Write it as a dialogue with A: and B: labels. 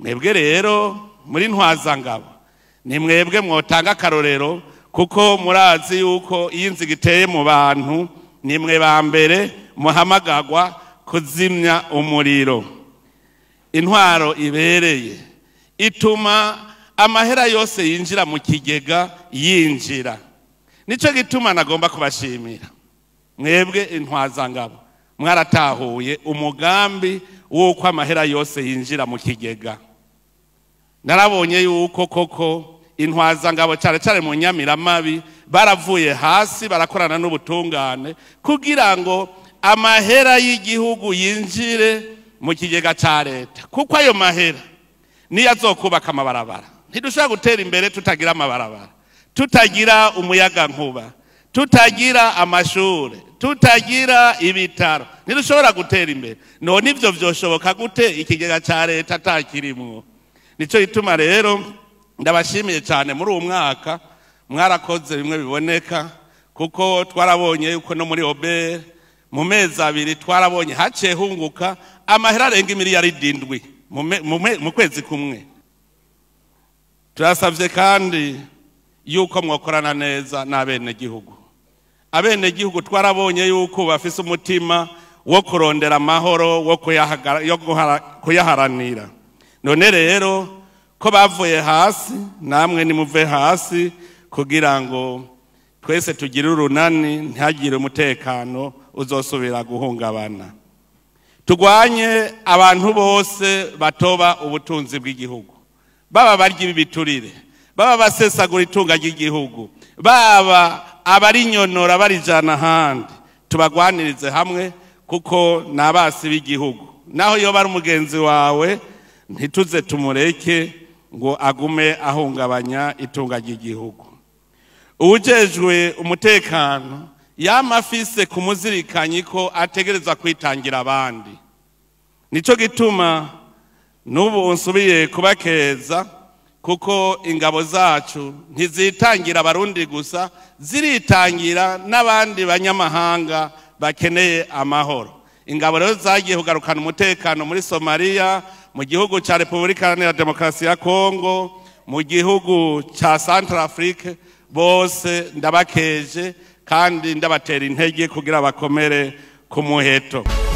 A: mwebwe rero muri ntwazangabo ni mwebwe mwotanga akarorero kuko murazi yuko iyo inziga iteye mu bantu ni mwe ba mbere muhamagagwa kuzimya umuriro intwaro ibereye ituma amahera yose yinjira mu kigega yinjira nicyo gituma nagomba kubashimira mwebwe intwazangabo mwaratahuye umugambi w'uko amahera yose yinjira mu kigega narabonye yuko koko intwazangabo cyane cyane mu nyamiramabi baravuye hasi barakorana n'ubutungane kugira ngo amahera y'igihugu yinjire mu kigega cya leta kuko ayo mahera niyo azokubaka amabarabara ntidushobora gutera imbere tutagira amabarabara tutagira umuyaga nkuba tutagira amashuri tutagira ibitaro ntidushobora gutera imbere none ibyo byoshoboka gute ikigega cya leta atakirimwo nicyo gituma rero ndabashimiye cyane muri uwo mwaka mwarakoze bimwe biboneka kuko twarabonye yuko no muri obere mu mezi abiri twarabonye haciye hunguka amahera arenga imiliyaridi indwi mu kwezi kumwe turasabye kandi yuko mwakorana neza n'abenegihugu abenegihugu twarabonye yuko bafise umutima wo kurondera amahoro wo kuyaharanira none rero ko bavuye hasi namwe nimuve hasi kugira ngo twese tugire urunani ntihagire umutekano uzosubira guhungabana turwanye abantu bose batoba ubutunzi bw'igihugu baba barya ibiturire baba basesagura itunga ry'igihugu baba abarinyonora barijana ahandi tubagwanirize hamwe kuko ni abasi b'igihugu naho iyo bari umugenzi wawe ntituze tumureke ngo agume ahungabanya itunga ry'igihugu uwujejwe umutekano yama afise kumuzirikanyi ko ategereza kwitangira abandi nicyo gituma n'ubu nsubiye kubakeza kuko ingabo zacu ntizitangira abarundi gusa ziritangira n'abandi banyamahanga bakeneye amahoro ingabo rero zagiye kugarukana umutekano muri somaliya mu gihugu cya repubulika iharanira demokarasi ya kongo mu gihugu cya santara afurike bose ndabakeje kandi ndabatera intege kugira bakomere ku muheto